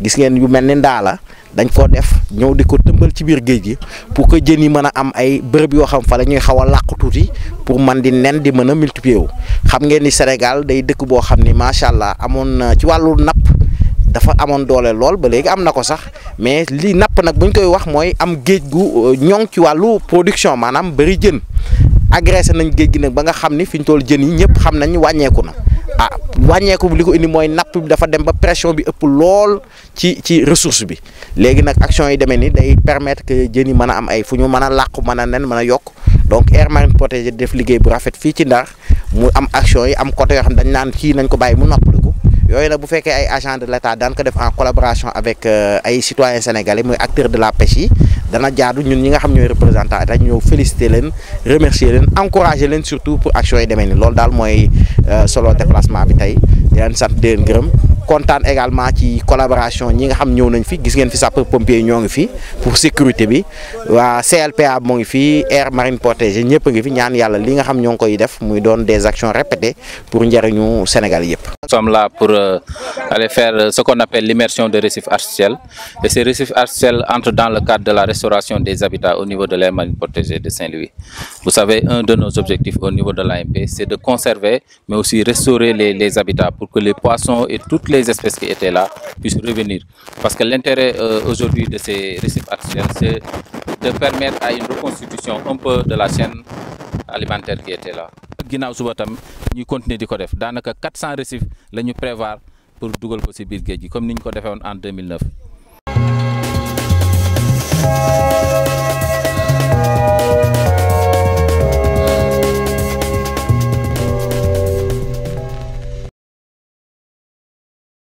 gis ngeen yu mel ni ndaala dañ ko def ñëw di ko tëmbal ci biir géej gi pour que jën yi mën a am ay bërëb yoo xam fa la ñuy xaw a làqu tuuti pour man di nen di mën a multiplier wu xam ngeen ni Sénégal day dëkk boo xam ni macha allah amoon na ci wàllu napp dafa amoon doole lool ba léegi am na ko sax mais li napp nag bu ñu koy wax mooy am géej gu ñoŋ ci wàllu production maanaam bëri jën agressé nañ géej gi nag ba nga xam ni fi ñu toll jën yi ñëpp xam nañ wàññeeku na ah wàññeeku li ko indi mooy napp bi dafa dem ba pression bi ëpp lool ci ci ressource bi léegi nag action yi demee ni day permettre que jën yi mën a am ay fu ñu mën a làqu mën a nen mën a yokk donc aire marine protégée def liggéey bu rafet fii ci Ndar mu am action yi am côté yoo xam dañ naan kii nañ ko bàyyi mu noppaliku yooyu nag bu fekkee ay agent de l'État daan ko def en collaboration avec ay citoyens sénégalais muy acteurs de la pêche yi dana jaadu ñun ñi nga xam ñooy représentant état ñëw féliciter leen remercier leen encourager leen surtout pour action yi demee ni loolu daal mooy solo déplacement bi tey di leen sant di leen gërëm kontaan également ci collaboration ñi nga xam ñëw nañ fi gis ngeen fi sapeur pompier ñoo ngi fi pour sécurité bi waa CLPA moo ngi fi aire marine protégée ñëpp a ngi fi ñaan yàlla li nga xam ñoo ngi koy def muy doon des actions répétées pour njëriñu Sénégal yëpp. Nous sommes là pour euh, aller faire euh, ce qu'on appelle l'immersion de récifs artificiels. Et ces récifs artificiels entrent dans le cadre de la restauration des habitats au niveau de l'aire marine protégée de Saint-Louis. Vous savez, un de nos objectifs au niveau de l'AMP, c'est de conserver, mais aussi restaurer les, les, habitats pour que les poissons et toutes les espèces qui étaient là puissent revenir. Parce que l'intérêt euh, aujourd'hui de ces récifs artificiels, c'est de permettre à une reconstitution un peu de la chaîne alimentaire qui était là. ginnaaw suba tam ñuy continuer di ko def daanaka 400 récifs la ñu prévoir pour dugal ko ci biir géej gi comme ni ñu ko defee woon en 2009.